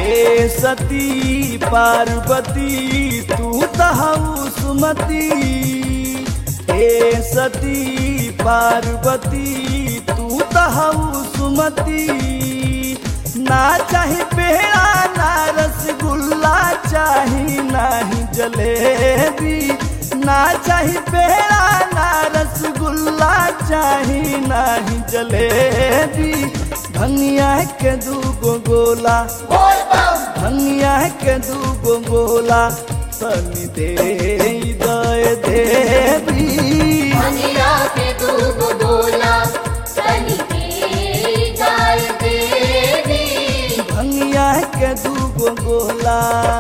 हे सती पार्वती तू तहु सुमति हे सती पार्वती तू तहु सुमति ना चाही पेड़ा ना रसगुल्ला चाही नाही जलेबी ना चाही पेड़ा ना रसगुल्ला चाही नाही जलेबी भंगिया के दूगो गोला भंगिया के दूगो गोला तनी दे दय देवी मनिया के दूगो गोला तनी दे जाय देवी भंगिया के दूगो गोला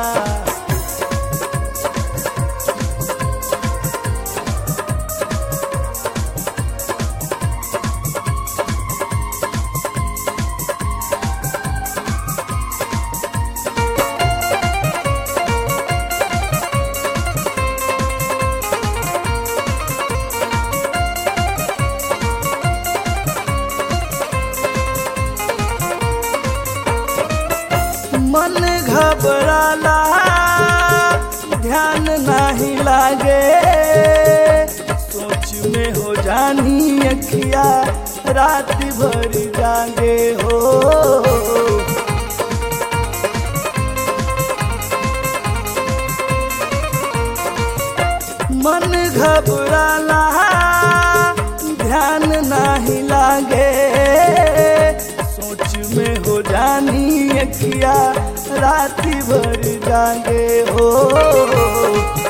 मन घबराला ध्यान नहीं लागे सोच में हो जानी अखिया रात भर जागे हो मन घबराला ध्यान नहीं लागे सोच में हो जानी अखिया राती भर जागे हो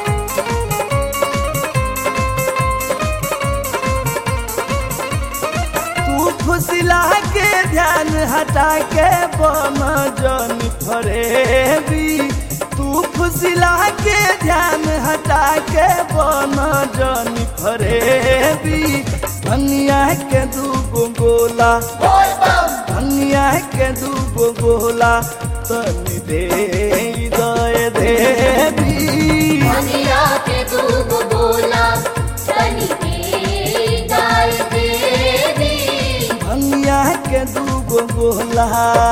तू फुसिला के ध्यान हटा के बम जन फरेबी तू फुसिला के ध्यान हटा के बम जन फरेबी भंगिया के दूगो गोला भंगिया के दूगो गोला तनी दे दय देवी मनिया के दूगो गोला तनी दे जाय देवी भंगिया के दूगो गोला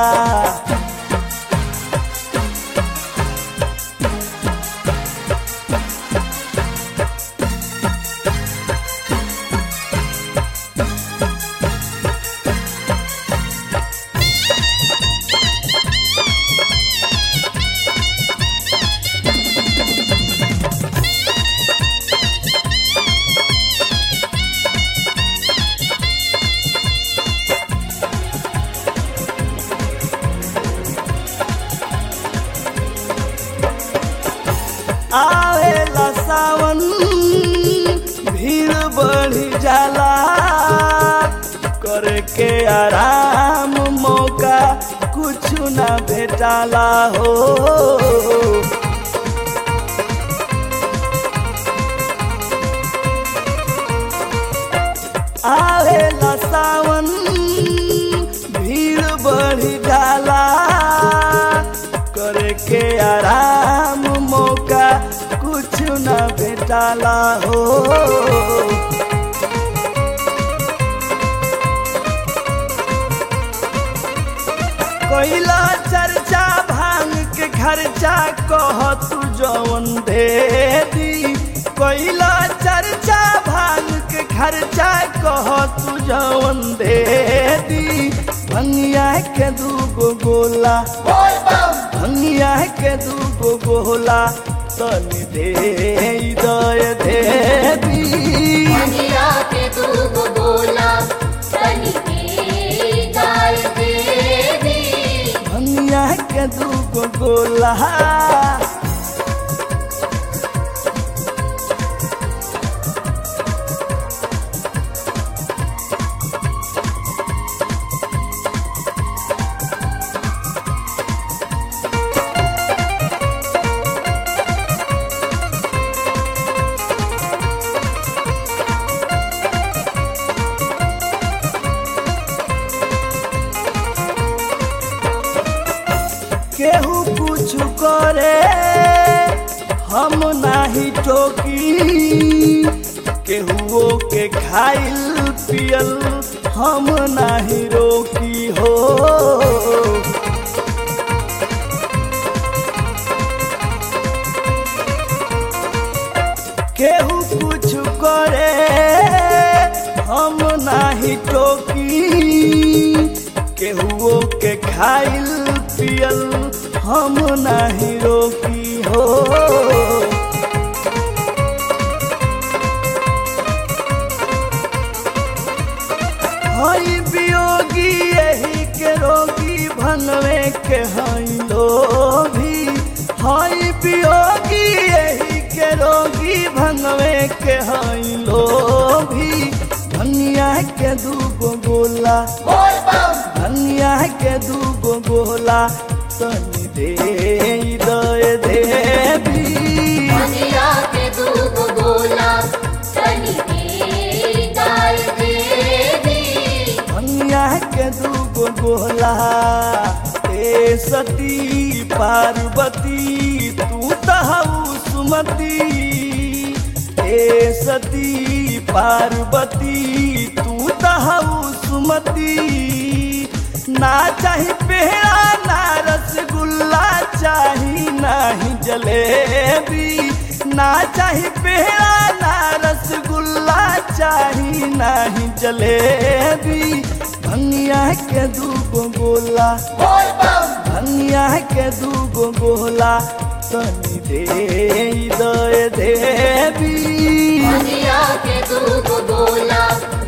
आवेला सावन भीड़ बढ़ी जाला करके आराम मौका कुछ ना भेटाला हो आवेला सावन भीड़ बढ़ी जाला करके आराम मौका कुछ न भेटाला हो कोइला चर्चा भांग के खर्चा कह तू जवन दे दी कोइला चर्चा भांग के खर्चा कह तू जवन दे दी भंगिया के दूगो गोला भंगिया के दूगो गोला तनी दे दय देवी मनिया के दूगो गोला तनी दे जाय देवी भंगिया के दूगो गोला केहू कुछ करे हम नाही टोकी केहुओ के खाइल पियल हम नाही रोकी हो नाही टोकी केहुओ के खाइल पियल हम नाही रोकी हो हई वियोगी यही के रोगी भनवे के हई लोभी हई वियोगी यही के रोगी भनवे के हई लोभी धनिया के दूगो गोला बोल बम धनिया के दूगो गोला तनी दे दे देवी मनिया के दूब गोला तनी दे गाय देवी धनिया के दूगो गोला ए सती पार्वती तू तहु सुमति ए सती पार्वती तू तहु सुमति ना चाही पेड़ा ना रसगुल्ला चाही नाही जलेबी ना चाही पेड़ा ना रसगुल्ला चाही नाही जलेबी धनिया के दूगो गोला बोल बम धनिया के दूगो गोला तनी दे दे देवी मनिया के दूब गोला